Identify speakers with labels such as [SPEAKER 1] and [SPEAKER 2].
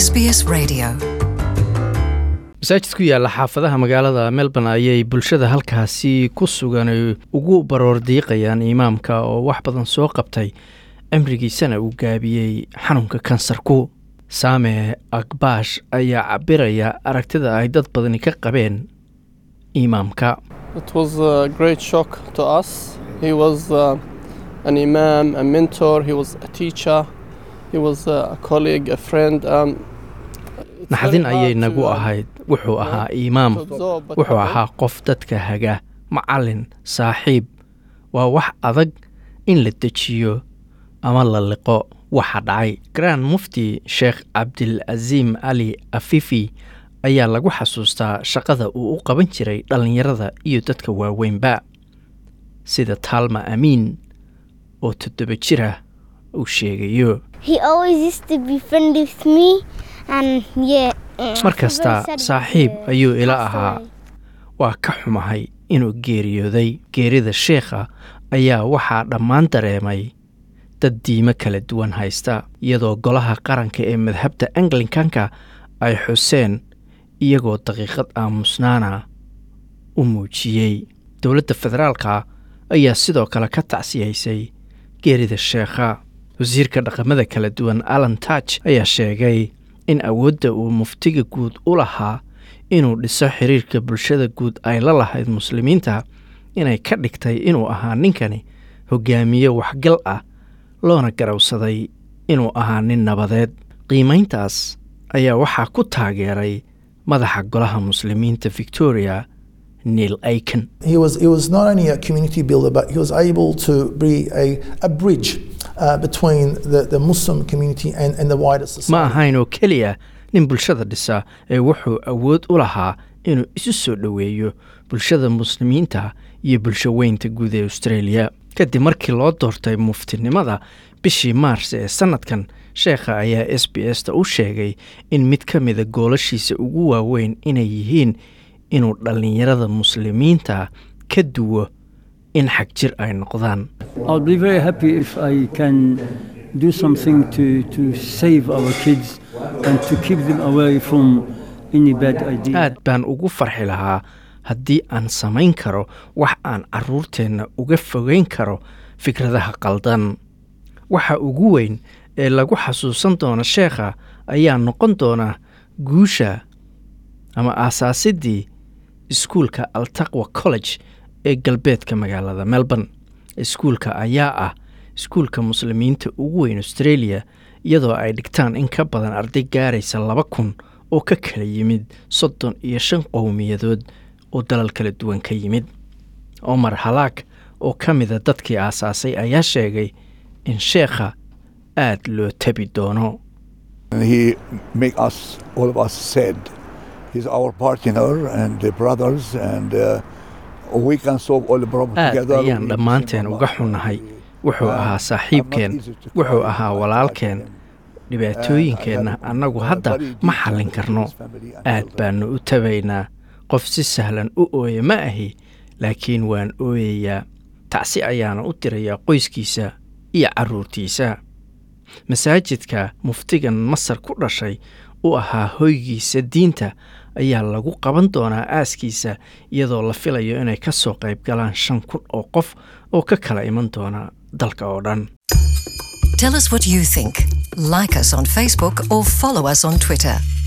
[SPEAKER 1] SBS Radio.
[SPEAKER 2] masaajid ku yaalla xaafadaha magaalada melbourne ayay bulshada halkaasi ku sugan ay ugu baroor diiqayaan imaamka oo wax badan soo qabtay cimrigiisana uu gaabiyey xanuunka kansarku saame akbaash ayaa cabiraya aragtida ay dad badani ka qabeen imaamka
[SPEAKER 3] It was a great shock to us. He was uh, an imam, a mentor, he was a teacher, he was a colleague, a friend. Um, it's
[SPEAKER 2] naxdin
[SPEAKER 3] very hard
[SPEAKER 2] ayay nagu
[SPEAKER 3] to, uh,
[SPEAKER 2] ahayd wuxuu ahaa imaam
[SPEAKER 3] to absorb, but
[SPEAKER 2] wuxuu
[SPEAKER 3] I-
[SPEAKER 2] ahaa qof dadka haga macallin saaxiib waa wax adag in la dejiyo ama la liqo waxa dhacay grand mufti sheekh cabdilcasiim ali afifi ayaa lagu xasuustaa shaqada uu u qaban jiray dhallinyarada iyo dadka waaweynba sida taalma amiin oo toddoba jira uu sheegayo
[SPEAKER 4] He always used to be friend with me, and yeah. mm,
[SPEAKER 2] Mar
[SPEAKER 4] I'm
[SPEAKER 2] kasta
[SPEAKER 4] very sad
[SPEAKER 2] saaxiib
[SPEAKER 4] he
[SPEAKER 2] ayuu ila
[SPEAKER 4] passed
[SPEAKER 2] ahaa.
[SPEAKER 4] away.
[SPEAKER 2] waa ka xumahay inuu geeriyooday geerida sheekha ayaa waxaa dhammaan dareemay dad diimo kala duwan haysta iyadoo golaha qaranka ee madhabta anglikanka ay xuseen iyagoo daqiiqad aamusnaana u muujiyey dowladda federaalka ayaa sidoo kale ka tacsiyaysay geerida sheekha wasiirka dhaqamada kala duwan alan touch ayaa sheegay in awoodda uu muftiga guud u lahaa inuu dhiso xiriirka bulshada guud ay la lahayd muslimiinta inay ka dhigtay inuu ahaa ninkani hogaamiye waxgal ah loona garowsaday inuu ahaa nin nabadeed qiimayntaas ayaa waxaa ku taageeray madaxa golaha muslimiinta victoria neil aiken
[SPEAKER 5] He was, he was not only a community builder, but he was able to be a, a bridge uh, between the, the Muslim community and, and the wider society.
[SPEAKER 2] ma ahayn oo keliya nin bulshada dhisa ee wuxuu awood u lahaa inuu isu soo dhoweeyo bulshada muslimiinta iyo bulsho weynta guud ee australia kadib markii loo doortay muftinimada bishii maars ee sannadkan sheekha ayaa s b s ta u sheegay in mid ka mida goolashiisa ugu waaweyn inay yihiin inuu dhallinyarada muslimiinta ka duwo in xag jir ay noqdaan
[SPEAKER 6] I'll be very happy if I can do something to, to save our kids and to keep them away from any bad idea.
[SPEAKER 2] aad baan ugu farxi lahaa haddii aan samayn karo wax aan carruurteenna uga fogeyn karo fikradaha qaldan waxa ugu weyn ee lagu xasuusan doono sheekha ayaa noqon doona guusha ama aasaasidii iskuulka altaqwa college ee galbeedka magaalada melbourne iskuulka ayaa ah iskuulka muslimiinta ugu weyn australia iyadoo ay dhigtaan in ka badan arday gaaraysa laba kun oo ka kala yimid soddon iyo shan qowmiyadood oo dalal kala duwan ka yimid omar halaag oo ka mida dadkii aasaasay ayaa sheegay in sheekha aad loo tabi doono
[SPEAKER 7] And he make us, all of us said, he's our partner and the brothers and uh, we can solve all the problems
[SPEAKER 2] aad
[SPEAKER 7] together.
[SPEAKER 2] ayaan
[SPEAKER 7] We
[SPEAKER 2] dhammaanteen
[SPEAKER 7] sing
[SPEAKER 2] uga
[SPEAKER 7] Allah.
[SPEAKER 2] xunnahay wuxuu
[SPEAKER 7] Uh,
[SPEAKER 2] ahaa
[SPEAKER 7] I'm
[SPEAKER 2] saaxiibkeen
[SPEAKER 7] not easy to
[SPEAKER 2] wuxuu
[SPEAKER 7] cry,
[SPEAKER 2] ahaa
[SPEAKER 7] I
[SPEAKER 2] walaalkeen
[SPEAKER 7] like him.
[SPEAKER 2] dhibaatooyinkeenna
[SPEAKER 7] Uh, I have
[SPEAKER 2] annagu
[SPEAKER 7] a
[SPEAKER 2] hadda
[SPEAKER 7] very deep
[SPEAKER 2] ma
[SPEAKER 7] connection
[SPEAKER 2] xallin
[SPEAKER 7] with
[SPEAKER 2] karno
[SPEAKER 7] his family and
[SPEAKER 2] aad
[SPEAKER 7] all that.
[SPEAKER 2] baannu u tabaynaa qof si sahlan u ooya ma ahi laakiin waan ooyayaa tacsi ayaana u dirayaa qoyskiisa iyo carruurtiisa masaajidka muftigan masar ku dhashay u ahaa hoygiisa diinta ayaa lagu qaban doonaa aaskiisa iyadoo la filayo inay ka soo qayb galaan shan kun oo qof oo ka kala iman doona dalka oo dhan
[SPEAKER 1] Tell us what you think. Like us on Facebook or follow us on Twitter.